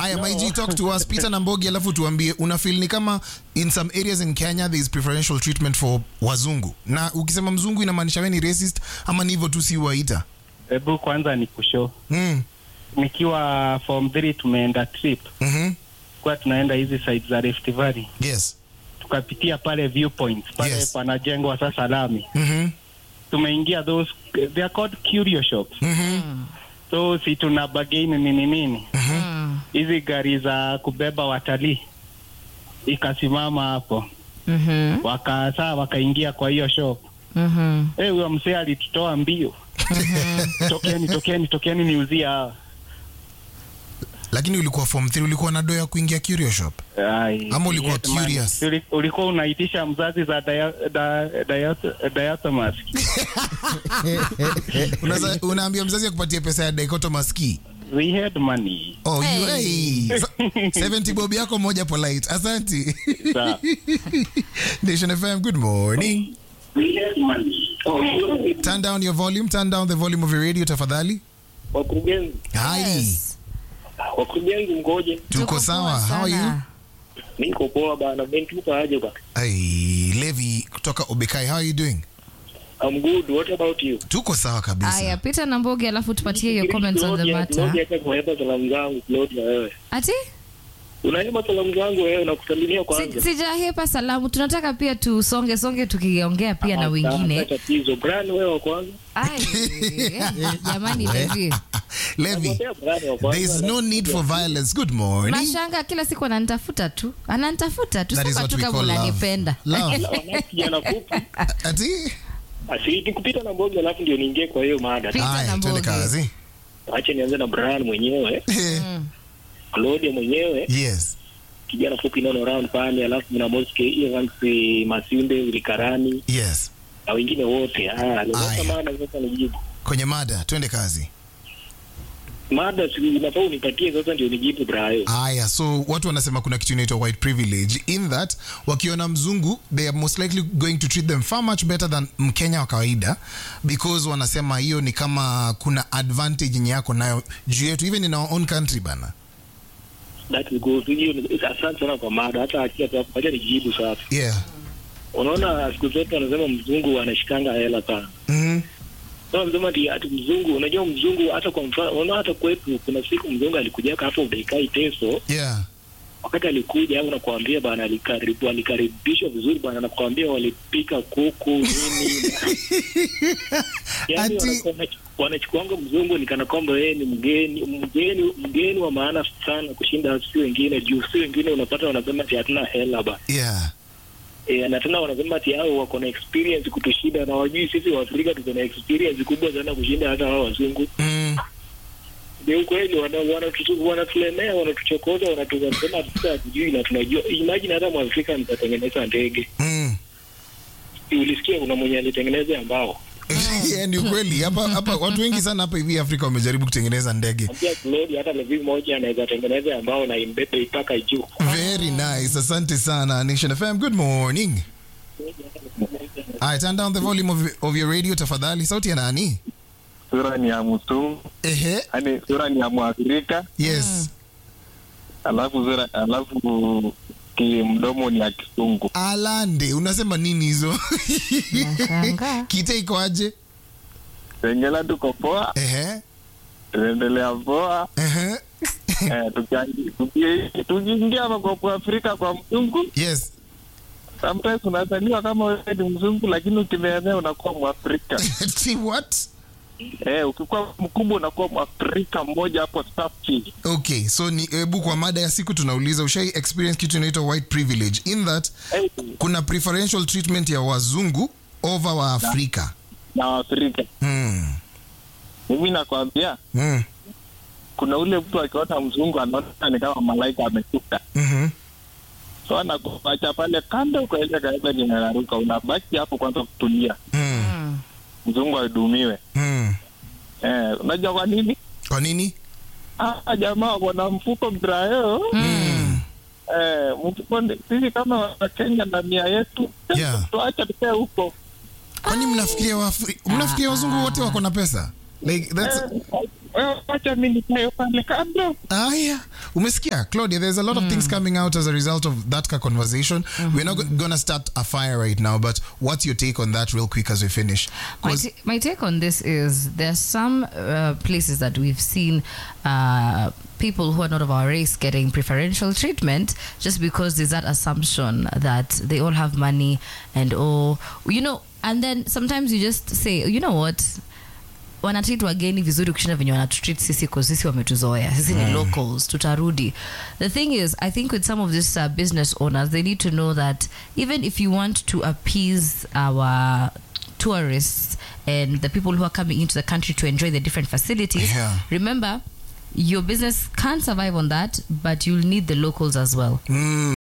Aya, Maiji, talk to us. Peter Nambogi, alafu tuambie una feel ni kama in some areas in Kenya there is preferential treatment for wazungu. Na ukisema mzungu inamaanisha wewe ni racist ama ni hivyo tu si waita? Hebu kwanza ni kushow. Mm. Nikiwa form 3 tumeenda trip. Mhm. Kwa tunaenda hizi side za Rift Valley. Yes. Tukapitia pale viewpoints pale Yes. panajengwa sasa lami. Mhm. Tumeingia those they are called curio shops. Mhm. So si tuna bargain nini nini. Mm. Hizi gari za kubeba watalii ikasimama hapo. Mhm. Wakasaa wakaingia kwa hiyo shop. Mhm. Eh, huyo mzee alitutoa mbio. tokeni, tokeni, tokeni niuzie hawa. Lakini ulikuwa form 3 ulikuwa na doa ya kuingia curio shop. Ai, Ama ulikuwa yes, man. curious? Uli- ulikuwa unaitisha mzazi za dia- da- dia- diatomas Unaza, unaambia mzazi akupatie pesa ya dichotomous key. we had money Oh, you, Hey. hey. Sa- 70 bob yako moja polite. Asante. Sawa. Nation FM, good morning. we had money oh, Turn down your volume, turn down the volume of your radio tafadhali. Wakurugenzi, Hi. Yes. wakurugenzi mgoje? Tuko Tuko sawa. poa How are you? sana. Niko poa bana, bentuka aje bana. Hey, Levi kutoka Obekai, how are you doing? I'm good. What about you? Tuko sawa kabisa. Aya, Peter Nambogi, alafu tupatie your comments on the Claudia, matter. Claudia, hata kuhepa salamu zangu Claudia, wewe Ati unahepa salamu zangu wewe, nakusalimia kwanza. Si- sijahepa salamu, tunataka pia tusonge songe tukiongea pia na Hata wengine. tatizo. Brian, wewe wa kwanza. Ai, jamani Levi. Levi, Nakwambia Brian wa kwanza. there is no need for violence. Good morning. Mashanga kila siku ananitafuta tu, ananitafuta tu, That is sema what tu we kama call love. unanipenda. Love. Wana kijana fupi. Ati? Asi nikupita na mboga alafu ndio niingie kwa hiyo mada. Peter Aya, twende Nambogi. kazi. Acha nianze na Brian mwenyewe, Mm. Claudia mwenyewe, Yes. kijana fupi nono round pale, alafu na Moske Evans Masinde Ulikarani Yes. na wengine wote. Ah, Aya. nimesema maana sasa nijibu. Kwenye mada, twende kazi. Mada si inafaa unipatie sasa ndio nijibu Brian. Aya, so watu wanasema kuna kitu inaitwa white privilege in that wakiona mzungu they are most likely going to treat them far much better than mkenya wa kawaida because wanasema hiyo ni kama kuna advantage yenye yako nayo juu yetu even in our own country bana That is good. Hiyo ni- asante sana kwa mada. Hata achia tu hapo, acha nijibu sasa. yeah Unaona siku zote wanasema mzungu anashikanga hela sana. mm Sasa wanasema ati ati mzungu, unajua mzungu hata kwa mfano, unaona hata kwetu kuna siku mzungu alikuja hapo Daikai Teso, yeah wakati alikuja hapo nakwambia bana, alikaribu alikaribishwa vizuri bana, nakwambia walipika kuku nini. Yaani Ati- wanakuwa- wanachukuanga mzungu ni kana kwamba yeye ni mgeni mgeni mgeni wa maana sana kushinda si wengine, juu si wengine unapata wanasema ati hatuna hela ba yeah E, na tena wanasema ati hao wako na experience kutushinda na wajui sisi Waafrika tuko na experience kubwa sana kushinda hata hao wazungu. mm Ni ukweli, wana- wanatutu- wanatulemea, wanatuchokoza, wanatusema sisi hatujui na tunajua. Imagine hata Mwafrika nitatengeneza ndege, mm Si ulisikia kuna mwenye alitengeneza ambao yeah, ni ukweli hapa hapa watu wengi sana hapa hivi Afrika wamejaribu kutengeneza ndege pia Claude, hata levi moja anaweza tengeneza ambao na imbebe ipaka juu. very nice asante sana Nation FM good morning Alright, turn down the volume of, of your radio tafadhali sauti ya nani sura ni ya mzungu ehe yani sura ni ya mwafrika yes alafu sura alafu kimdomo ni ya kisungu alande unasema nini hizo Nashangaa. kite iko aje tengela tuko poa ehe tunaendelea poa ehe eh, tukiangi- tuki- tukiingia hapa kwa afrika kwa mzungu yes sometimes unazaliwa kama wewe ni mzungu lakini ukimeenea unakuwa mwafrika See what eh, ukikuwa mkubwa unakuwa mwafrika mmoja hapo safi okay so ni hebu kwa mada ya siku tunauliza ushai experience kitu inaitwa white privilege in that eh, kuna preferential treatment ya wazungu over wa afrika na waafrika hmm. mimi nakwambia Hmm. kuna ule mtu akiona mzungu anaona ni kama malaika ameshuka Mhm. so anakuacha pale kando ukaenda kaenda ninararuka unabaki hapo kwanza kutulia Hmm. Mm. mzungu ahudumiwe Hmm. eh, unajua kwa nini kwa nini ah, jamaa wana mfuko brayo Hmm. eh, mfuko ndi- sisi kama wakenya na nia yetu Yeah. tuache tukae huko kwani mnafikiria waafri- mnafikiria wazungu wote wako na pesa like that's eh, wewe wacha mi nikae pale kando Aya, umesikia Claudia, there's a lot of things coming out as a result of that ka conversation. We're not go- gonna start a fire right now, but what's your take on that real quick as we finish? My, 'Cause- ta- my take on this is there's some uh, places that we've seen uh, people who are not of our race getting preferential treatment just because there's that assumption that they all have money and oh you know and then sometimes you just say you know what wanatreat wageni vizuri kushinda venye wanatutreat sisi cause sisi wametuzoea sisi ni locals tutarudi the thing is i think with some of these uh, business owners they need to know that even if you want to appease our tourists and the people who are coming into the country to enjoy the different facilities Yeah. remember your business can't survive on that but you'll need the locals as well Mm,